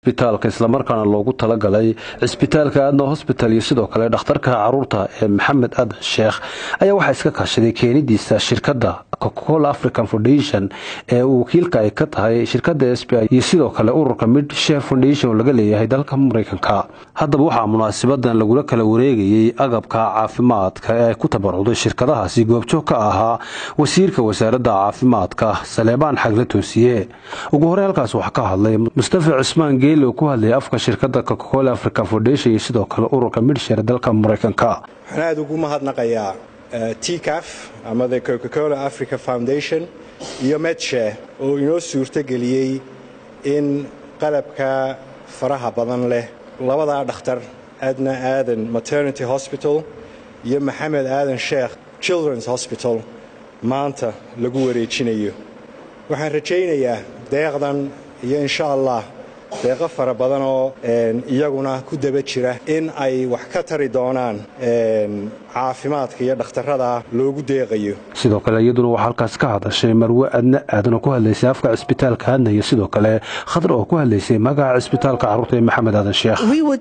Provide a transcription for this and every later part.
isbitaalka islamarkaana loogu talagalay cisbitaalka aadna hosbital iyo sidoo kale dhakhtarka caruurta ee maxamed aadan sheekh ayaa waxaa iska kaashaday keenidiisa shirkadda cocacola african foundation ee uu wakiilka ay ka tahay shirkadda s b i iyo sidoo kale ururka mid share foundation oo laga leeyahay dalka maraykanka haddaba waxaa munaasibadan lagula kala wareegayey agabka caafimaadka ee ay ku tabarucday shirkadahaasi goobjoog ka ahaa wasiirka wasaaradda caafimaadka saleebaan xagle toosiye ugu horey halkaas waxaa ka hadlay mustafa cusmaan geeli oo ku hadlayay afka shirkadda cocacola african foundation iyo sidoo kale ururka midshare dalka maraykanka waxaan aada ugu mahadnaqayaa tcaf ama the cocacola africa foundation iyo medshare oo inoo suurtogeliyey in qalabka faraha badan leh labadaa dhakhtar adna aadan maternity hosbital iyo maxamed aadan sheekh children's hosbital maanta lagu wareejinayo waxaan rajaynayaa deeqdan iyo insha allah deeqo fara badan oo iyaguna ku daba jira in ay wax ka tari doonaan caafimaadka iyo dhakhtarrada loogu deeqayo sidoo kale iyaduna waxaa halkaas ka hadashay marwe adna aadan oo ku hadlaysay afka cisbitaalka aadna iyo sidoo kale khadar oo ku hadlaysay magaca cisbitaalka carruurta ee maxamed aadan sheekh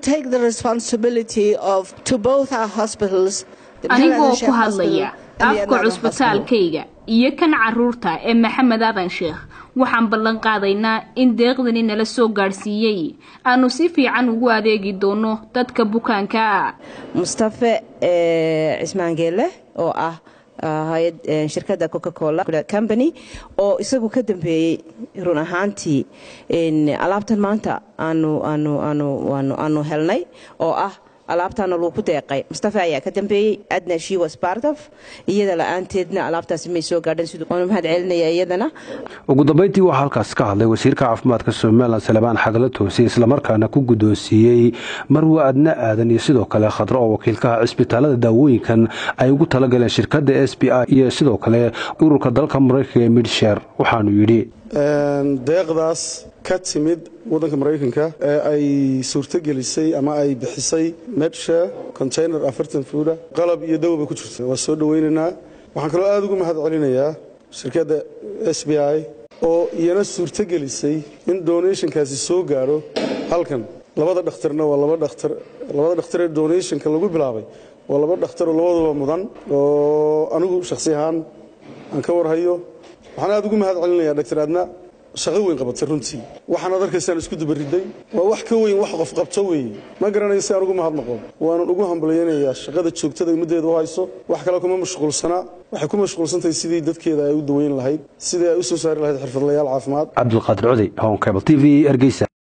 anigoo ku hadlaya afka cusbitaalkayga iyo kan caruurta ee maxamed aadan sheekh waxaan ballan qaadaynaa in deeqdani nala soo gaadhsiiyey aanu si fiican ugu adeegi doono dadka bukaanka mustafe cismaangeele oo ah hay-ad shirkadda cocacola company oo isagu ka dambeeyey run ahaantii alaabtan maanta aanu aanu aanu aanu helnay oo ah alaabtaana lagu deeqay mustafa ayaa ka dambeeyey adna she was part of iyada la-aanteedna alaabtaasi may soo gaadhan siduu waanu mahad celinaya iyadana ugu dambeyntii waxaa halkaas ka hadlay wasiirka caafimaadka somalilan salebaan xagala toosay islamarkaana ku guddoonsiiyey marwe adna aadan iyo sidoo kale khadro oo wakiilkaha cisbitaalada daawooyinkan ay ugu talagaleen shirkadda s b i iyo sidoo kale ururka dalka maraykanka ee midsher waxaanu yidhi deeqdaas ka timid waddanka maraykanka ee ay suurtogelisay ama ay bixisay medsha container afartan fuuda qalab iyo dawo bay ku jirta waa soo dhowaynaynaa waxaan kaloo aada ugu mahad celinayaa shirkadda s b i oo iyana suurtogelisay in donationkaasi soo gaadho halkan labada dhakhtarna waa laba dhakhtar labada dhakhtaree donationka lagu bilaabay waa laba dhakhtar oo labaduba mudan oo anigu shakhsi ahaan aan ka warhayo waxaan aada ugu mahad celinayaa dhaktar aadna shaqo weyn qabatay runtii waxaanaad arkaysaan isku dubariday waa wax ka weyn wax qof qabto weeye ma garanayo si aan ugu mahadnaqo waanan ugu hambalyaynayaa shaqada joogtada ummaddeeda u hayso wax kale kuma mashquulsanaa waxay ku mashquulsantahay sidii dadkeeda ay u daweyn lahayd sidii ay u soo saari lahayd xirfadlayaal caafimaad cabdulqaadir codey honkebl t v hargeysa